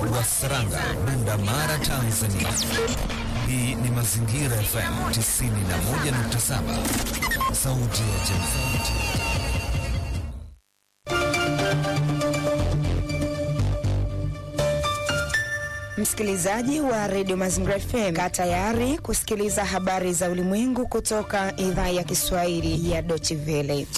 wa Saranga, Bunda Mara, Tanzania. Hii ni Mazingira FM 91.7, sauti ya jamii. Msikilizaji wa redio Mazingira FM, kaa tayari kusikiliza habari za ulimwengu kutoka idhaa ya Kiswahili ya Deutsche Welle.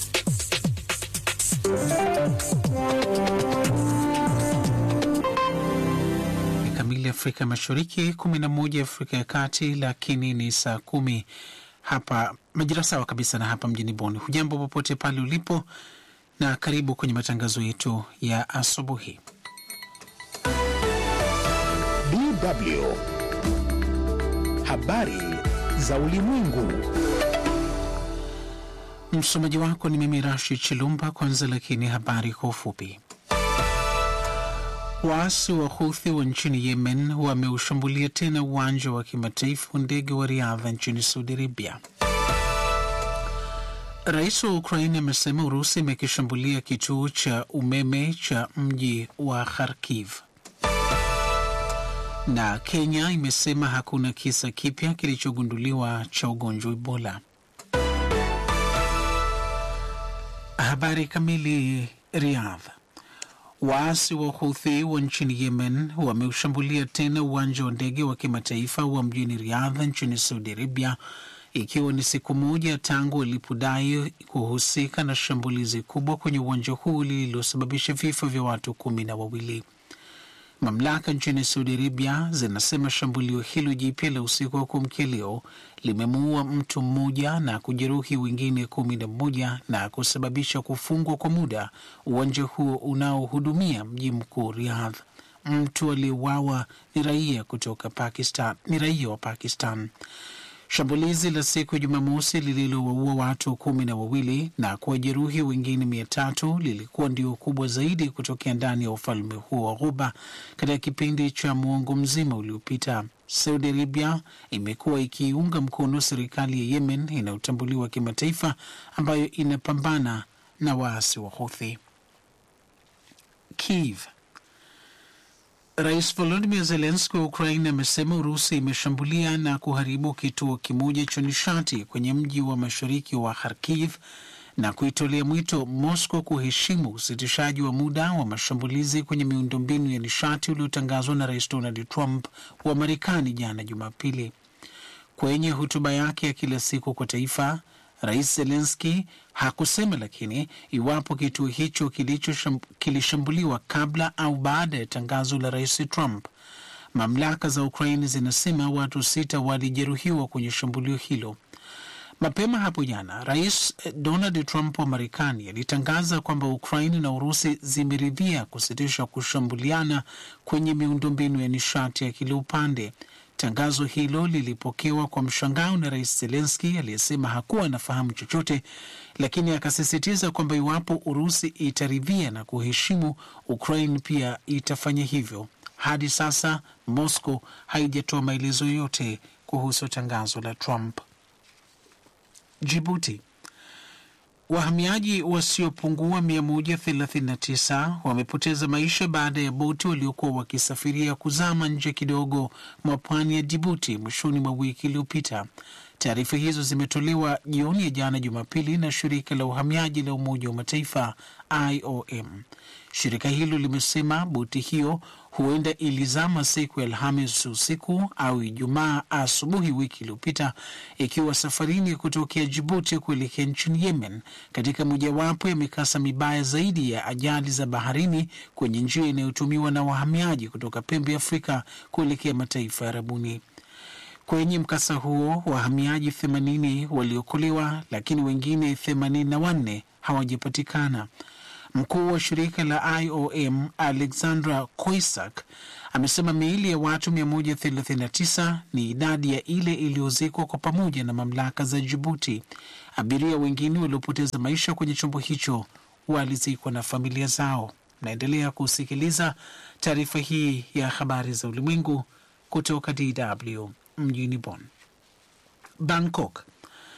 kamili Afrika Mashariki, kumi na moja Afrika ya Kati, lakini ni saa kumi hapa majira sawa kabisa na hapa mjini Bonn. Hujambo popote pale ulipo, na karibu kwenye matangazo yetu ya asubuhi. DW habari za ulimwengu. Msomaji wako ni mimi Rashid Chilumba. Kwanza lakini habari kwa ufupi. Waasi wa Houthi wa nchini Yemen wameushambulia tena uwanja wa kimataifa wa ndege wa Riadha nchini Saudi Arabia. Rais wa Ukraini amesema Urusi imekishambulia kituo cha umeme cha mji wa Kharkiv. Na Kenya imesema hakuna kisa kipya kilichogunduliwa cha ugonjwa wa Ebola. Habari kamili. Riyadh. Waasi wa Houthi wa nchini Yemen wameushambulia tena uwanja wa ndege wa kimataifa wa mjini Riyadh nchini Saudi Arabia, ikiwa ni siku moja tangu walipodai kuhusika na shambulizi kubwa kwenye uwanja huu lililosababisha vifo vya watu kumi na wawili. Mamlaka nchini Saudi Arabia zinasema shambulio hilo jipya la usiku wa kuamkia leo limemuua mtu mmoja na kujeruhi wengine kumi na mmoja na kusababisha kufungwa kwa muda uwanja huo unaohudumia mji mkuu Riyadh. Mtu aliyeuawa ni raia kutoka Pakistan, ni raia wa Pakistan. Shambulizi la siku ya Jumamosi lililowaua watu kumi na wawili na kuwajeruhi wengine mia tatu lilikuwa ndio kubwa zaidi kutokea ndani ya ufalme huo wa Ghuba katika kipindi cha muongo mzima uliopita. Saudi Arabia imekuwa ikiunga mkono serikali ya Yemen inayotambuliwa kimataifa ambayo inapambana na waasi wa Houthi. Kiev Rais Volodimir Zelenski wa Ukraine amesema Urusi imeshambulia na kuharibu kituo kimoja cha nishati kwenye mji wa mashariki wa Kharkiv na kuitolea mwito Moscow kuheshimu usitishaji wa muda wa mashambulizi kwenye miundombinu ya nishati uliotangazwa na Rais Donald Trump wa Marekani jana Jumapili. Kwenye hotuba yake ya kila siku kwa taifa, Rais Zelenski hakusema lakini iwapo kituo hicho kilishambuliwa kabla au baada ya tangazo la Rais Trump. Mamlaka za Ukraini zinasema watu sita walijeruhiwa kwenye shambulio hilo. Mapema hapo jana, Rais Donald Trump wa Marekani alitangaza kwamba Ukraini na Urusi zimeridhia kusitisha kushambuliana kwenye miundombinu ya nishati ya kila upande. Tangazo hilo lilipokewa kwa mshangao na Rais Zelenski aliyesema hakuwa anafahamu chochote, lakini akasisitiza kwamba iwapo Urusi itaridhia na kuheshimu, Ukraine pia itafanya hivyo. Hadi sasa Moscow haijatoa maelezo yoyote kuhusu tangazo la Trump. Jibuti. Wahamiaji wasiopungua 139 wamepoteza maisha baada ya boti waliokuwa wakisafiria kuzama nje kidogo mwa pwani ya Jibuti mwishoni mwa wiki iliyopita. Taarifa hizo zimetolewa jioni ya jana Jumapili na shirika la uhamiaji la Umoja wa Mataifa IOM. Shirika hilo limesema boti hiyo huenda ilizama siku ya Alhamis usiku au Ijumaa asubuhi wiki iliyopita ikiwa safarini kutokea Jibuti kuelekea nchini Yemen, katika mojawapo ya mikasa mibaya zaidi ya ajali za baharini kwenye njia inayotumiwa na wahamiaji kutoka pembe ya Afrika kuelekea mataifa ya Arabuni. Kwenye mkasa huo wahamiaji 80 waliokolewa, lakini wengine 84 hawajapatikana. Mkuu wa shirika la IOM Alexandra Koisak amesema miili ya watu 139 ni idadi ya ile iliyozikwa kwa pamoja na mamlaka za Jibuti. Abiria wengine waliopoteza maisha kwenye chombo hicho walizikwa na familia zao. Naendelea kusikiliza taarifa hii ya habari za ulimwengu kutoka DW mjini Bonn. Bangkok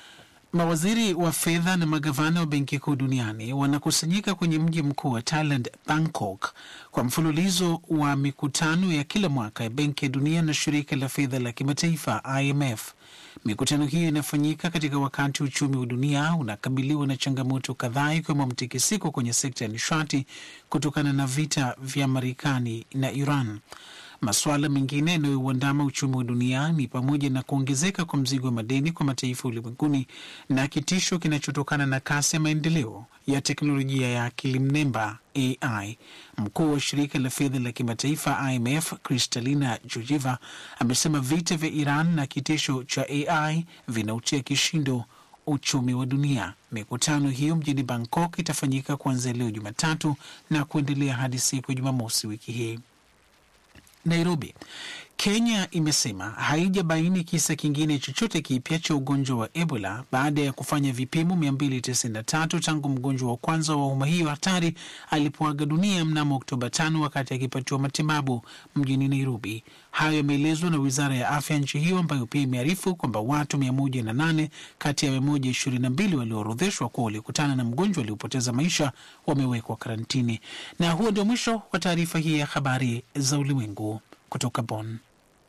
Mawaziri wa fedha na magavana wa benki kuu duniani wanakusanyika kwenye mji mkuu wa Thailand, Bangkok, kwa mfululizo wa mikutano ya kila mwaka ya Benki ya Dunia na Shirika la Fedha la Kimataifa, IMF. Mikutano hiyo inafanyika katika wakati uchumi wa dunia unakabiliwa na changamoto kadhaa, ikiwemo mtikisiko kwenye sekta ya nishati kutokana na vita vya Marekani na Iran. Masuala mengine yanayouandama uchumi wa dunia ni pamoja na kuongezeka kwa mzigo wa madeni kwa mataifa ulimwenguni na kitisho kinachotokana na kasi ya maendeleo ya teknolojia ya akili mnemba AI. Mkuu wa shirika la fedha la kimataifa IMF Kristalina Georgieva amesema vita vya Iran na kitisho cha AI vinautia kishindo uchumi wa dunia. Mikutano hiyo mjini Bangkok itafanyika kuanzia leo Jumatatu na kuendelea hadi siku ya Jumamosi wiki hii. Nairobi. Kenya imesema haijabaini kisa kingine chochote kipya cha ugonjwa wa Ebola baada ya kufanya vipimo 293 tangu mgonjwa wa kwanza wa homa hiyo hatari alipoaga dunia mnamo Oktoba 5 wakati akipatiwa matibabu mjini Nairobi. Hayo yameelezwa na wizara ya afya nchi hiyo ambayo pia imearifu kwamba watu 108 kati ya 122 walioorodheshwa kuwa walikutana na mgonjwa aliopoteza maisha wamewekwa karantini. Na huo ndio mwisho wa taarifa hii ya habari za ulimwengu kutoka Bonn.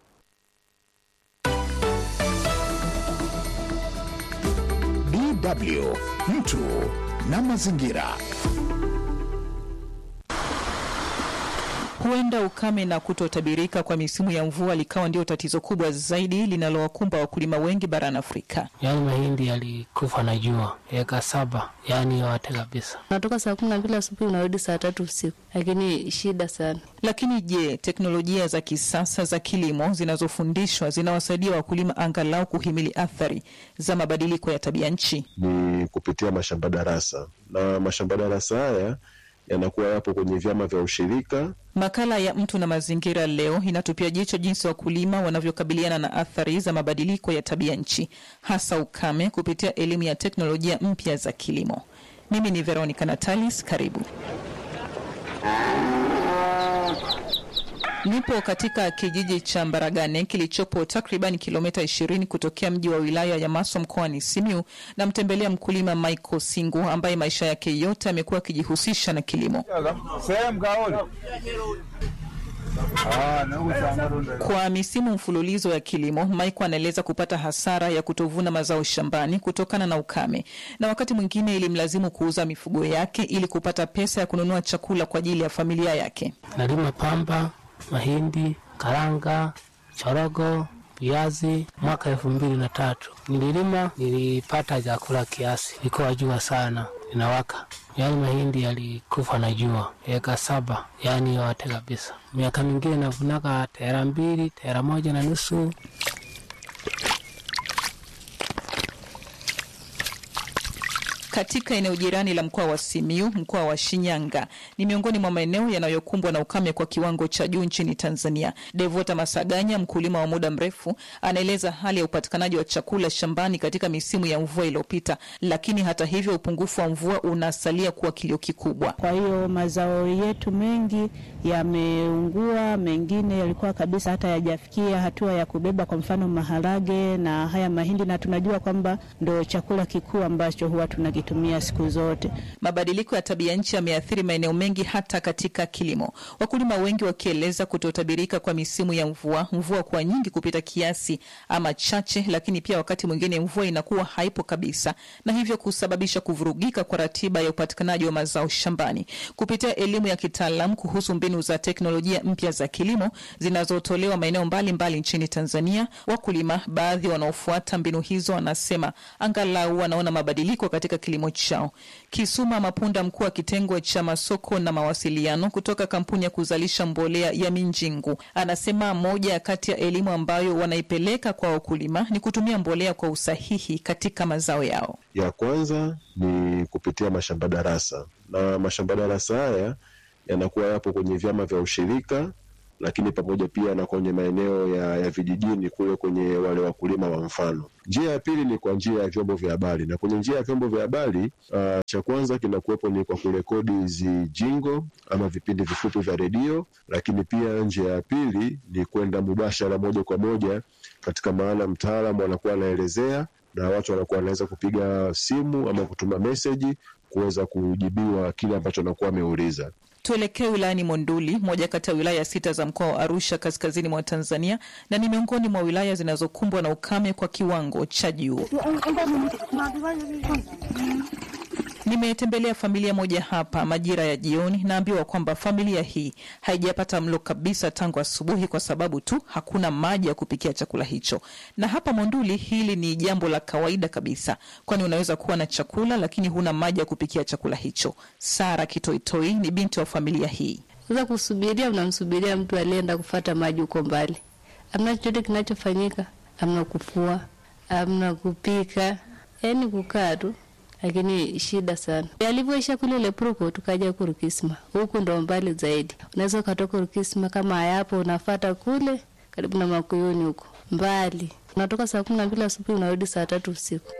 DW mtu na mazingira. Huenda ukame na kutotabirika kwa misimu ya mvua likawa ndio tatizo kubwa zaidi linalowakumba wakulima wengi barani Afrika. Yaani mahindi yalikufa na jua eka saba, yaani yote kabisa. Unatoka saa kumi na mbili asubuhi unarudi saa tatu usiku, lakini shida sana. Lakini je, teknolojia za kisasa za kilimo zinazofundishwa zinawasaidia wakulima angalau kuhimili athari za mabadiliko ya tabia nchi? Ni kupitia mashamba darasa, na mashamba darasa haya yanakuwa yapo kwenye vyama vya ushirika. Makala ya Mtu na Mazingira leo inatupia jicho jinsi wakulima wanavyokabiliana na athari za mabadiliko ya tabia nchi, hasa ukame, kupitia elimu ya teknolojia mpya za kilimo. Mimi ni Veronica Natalis, karibu. Nipo katika kijiji cha Mbaragane kilichopo takriban kilomita 20 kutokea mji wa wilaya ya Maswa mkoani Simiu. Namtembelea mkulima Michael Singu ambaye maisha yake yote amekuwa akijihusisha na kilimo. Kwa misimu mfululizo ya kilimo, Michael anaeleza kupata hasara ya kutovuna mazao shambani kutokana na ukame, na wakati mwingine ilimlazimu kuuza mifugo yake ili kupata pesa ya kununua chakula kwa ajili ya familia yake. Nalima pamba, mahindi, karanga, chorogo, viazi. Mwaka elfu mbili na tatu nililima, nilipata chakula kiasi, ilikuwa jua sana inawaka, yaani mahindi yalikufa na jua eka saba, yaani yote kabisa. Miaka mingine navunaka tera mbili, tera moja na nusu. Katika eneo jirani la mkoa wa Simiu, mkoa wa Shinyanga ni miongoni mwa maeneo yanayokumbwa na ukame kwa kiwango cha juu nchini Tanzania. Devota Masaganya, mkulima wa muda mrefu, anaeleza hali ya upatikanaji wa chakula shambani katika misimu ya mvua iliyopita, lakini hata hivyo upungufu wa mvua unasalia kuwa kilio kikubwa. Kwa hiyo mazao yetu mengi yameungua, mengine yalikuwa kabisa hata yajafikia hatua ya kubeba, kwa mfano maharage na haya mahindi, na tunajua kwamba ndo chakula kikuu ambacho huwa tunakitumia siku zote. Mabadiliko ya tabia nchi yameathiri maeneo mengi, hata katika kilimo, wakulima wengi wakieleza kutotabirika kwa misimu ya mvua, mvua kuwa nyingi kupita kiasi ama chache, lakini pia wakati mwingine mvua inakuwa haipo kabisa, na hivyo kusababisha kuvurugika kwa ratiba ya upatikanaji wa mazao shambani. Kupitia elimu ya kitaalamu kuhusu mbinu za teknolojia mpya za kilimo zinazotolewa maeneo mbalimbali nchini Tanzania, wakulima baadhi wanaofuata mbinu hizo wanasema angalau wanaona mabadiliko katika kilimo chao. Kisuma Mapunda, mkuu wa kitengo cha masoko na mawasiliano kutoka kampuni ya kuzalisha mbolea ya Minjingu, anasema moja kati ya elimu ambayo wanaipeleka kwa wakulima ni kutumia mbolea kwa usahihi katika mazao yao. Ya kwanza ni kupitia mashamba darasa, na mashamba darasa haya yanakuwa yapo kwenye vyama vya ushirika lakini pamoja pia na kwenye maeneo ya, ya vijijini kule kwenye wale wakulima wa mfano. Njia ya pili ni kwa njia ya vyombo vya habari, na kwenye njia ya vyombo vya habari uh, cha kwanza kinakuwepo ni kwa kurekodi hizi jingo ama vipindi vifupi vya redio, lakini pia njia ya pili ni kwenda mubashara moja kwa moja katika mahala mtaalamu anakuwa anaelezea na watu wanakuwa wanaweza kupiga simu ama kutuma meseji kuweza kujibiwa kile ambacho anakuwa ameuliza. Tuelekee wilayani Monduli, moja kati ya wilaya sita za mkoa wa Arusha, kaskazini mwa Tanzania, na ni miongoni mwa wilaya zinazokumbwa na ukame kwa kiwango cha juu. Nimetembelea familia moja hapa majira ya jioni, naambiwa kwamba familia hii haijapata mlo kabisa tangu asubuhi kwa sababu tu hakuna maji ya kupikia chakula hicho. Na hapa Monduli hili ni jambo la kawaida kabisa, kwani unaweza kuwa na chakula lakini huna maji ya kupikia chakula hicho. Sara Kitoitoi ni binti wa familia hii. Sasa kusubiria, unamsubiria mtu alienda kufata maji huko mbali, amna chochote kinachofanyika, amna kufua, amna kupika, yaani kukaa tu lakini shida sana. Alivyoisha kule Lepruko, tukaja huku Rukisma, huku ndo mbali zaidi. Unaweza ukatoka Rukisma kama hayapo, unafata kule karibu na Makuyuni huko mbali, unatoka saa kumi na mbili asubuhi unarudi saa tatu usiku.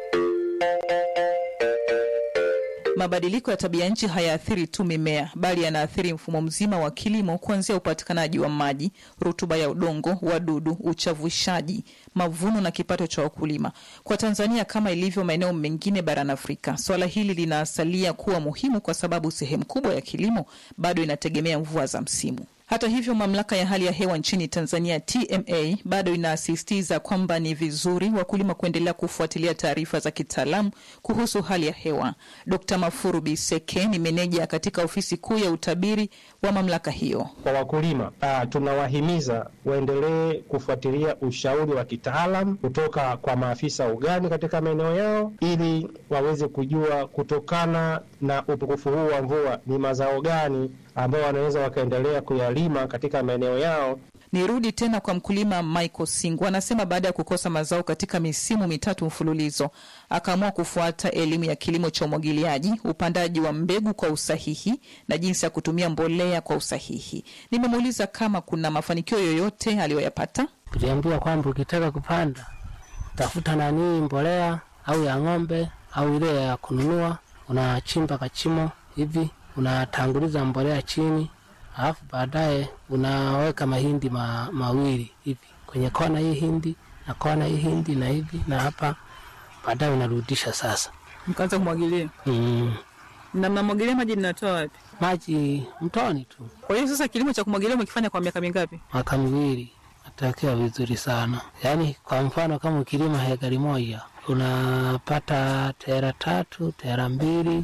Mabadiliko ya tabia nchi hayaathiri tu mimea bali yanaathiri mfumo mzima wa kilimo, kuanzia upatikanaji wa maji, rutuba ya udongo, wadudu, uchavushaji, mavuno na kipato cha wakulima. Kwa Tanzania, kama ilivyo maeneo mengine barani Afrika, swala hili linasalia kuwa muhimu kwa sababu sehemu kubwa ya kilimo bado inategemea mvua za msimu. Hata hivyo, mamlaka ya hali ya hewa nchini Tanzania TMA bado inasisitiza kwamba ni vizuri wakulima kuendelea kufuatilia taarifa za kitaalamu kuhusu hali ya hewa. Dkt. Mafuru Biseke ni meneja katika ofisi kuu ya utabiri wa mamlaka hiyo. Kwa wakulima uh, tunawahimiza waendelee kufuatilia ushauri wa kitaalam kutoka kwa maafisa ugani katika maeneo yao ili waweze kujua kutokana na upungufu huu wa mvua ni mazao gani ambao wanaweza wakaendelea kuyalima katika maeneo yao. Nirudi tena kwa mkulima Michael Singu, anasema baada ya kukosa mazao katika misimu mitatu mfululizo akaamua kufuata elimu ya kilimo cha umwagiliaji, upandaji wa mbegu kwa usahihi na jinsi ya kutumia mbolea kwa usahihi. Nimemuuliza kama kuna mafanikio yoyote aliyoyapata. Tuliambiwa kwamba ukitaka kupanda tafuta nanii mbolea au ya ng'ombe au ile ya kununua, unachimba kachimo hivi unatanguliza mbolea chini, alafu baadaye unaweka mahindi ma, mawili hivi kwenye kona hii hindi na kona hii hindi na hivi na hapa, baadaye unarudisha sasa. Mkaanza kumwagilia Mm, na mnamwagilia maji linatoa wapi? maji mtoni tu. Kwa hiyo sasa kilimo cha kumwagilia umekifanya kwa miaka mingapi? Mwaka miwili natakiwa vizuri sana. Yaani kwa mfano kama ukilima hekari moja unapata tera tatu tera mbili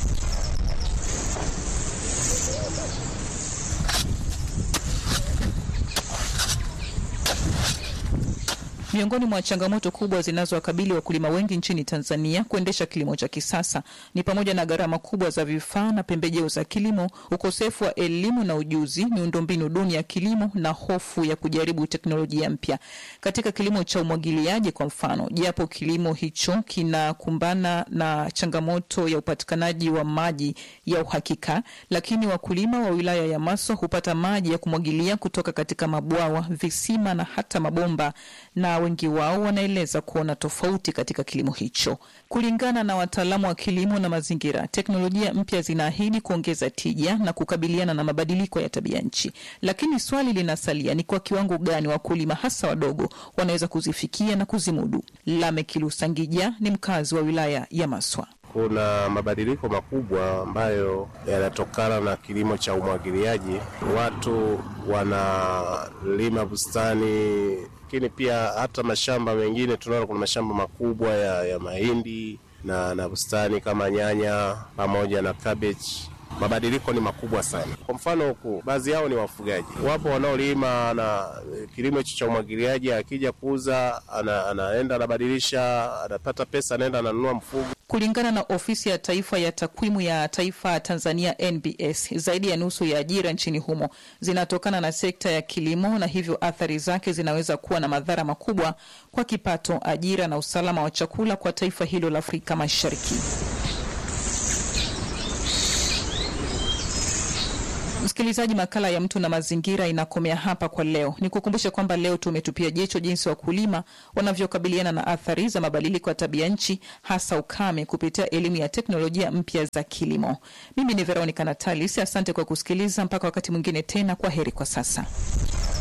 Miongoni mwa changamoto kubwa zinazowakabili wakulima wengi nchini Tanzania kuendesha kilimo cha kisasa ni pamoja na gharama kubwa za vifaa na pembejeo za kilimo, ukosefu wa elimu na ujuzi, miundombinu duni ya kilimo na hofu ya kujaribu teknolojia mpya. Katika kilimo cha umwagiliaji kwa mfano, japo kilimo hicho kinakumbana na changamoto ya upatikanaji wa maji ya uhakika, lakini wakulima wa wilaya ya Maswa hupata maji ya kumwagilia kutoka katika mabwawa, visima na hata mabomba na wengi wao wanaeleza kuona tofauti katika kilimo hicho. Kulingana na wataalamu wa kilimo na mazingira, teknolojia mpya zinaahidi kuongeza tija na kukabiliana na mabadiliko ya tabia nchi, lakini swali linasalia ni kwa kiwango gani wakulima hasa wadogo wanaweza kuzifikia na kuzimudu. Lamekilustangija ni mkazi wa wilaya ya Maswa. Kuna mabadiliko makubwa ambayo yanatokana na kilimo cha umwagiliaji. Watu wanalima bustani, lakini pia hata mashamba mengine tunaona kuna mashamba makubwa ya, ya mahindi na, na bustani kama nyanya pamoja na cabbage. Mabadiliko ni makubwa sana. Kwa mfano huku, baadhi yao ni wafugaji, wapo wanaolima na eh, kilimo hicho cha umwagiliaji, akija kuuza ana, anaenda anabadilisha, anapata pesa, anaenda ananunua mfugo. Kulingana na ofisi ya taifa ya takwimu ya taifa Tanzania NBS, zaidi ya nusu ya ajira nchini humo zinatokana na sekta ya kilimo, na hivyo athari zake zinaweza kuwa na madhara makubwa kwa kipato, ajira na usalama wa chakula kwa taifa hilo la Afrika Mashariki. Msikilizaji, makala ya mtu na mazingira inakomea hapa kwa leo. Ni kukumbusha kwamba leo tumetupia jicho jinsi wakulima wanavyokabiliana na athari za mabadiliko ya tabia nchi, hasa ukame, kupitia elimu ya teknolojia mpya za kilimo. Mimi ni Veronica Natalis, asante kwa kusikiliza. Mpaka wakati mwingine tena, kwa heri kwa sasa.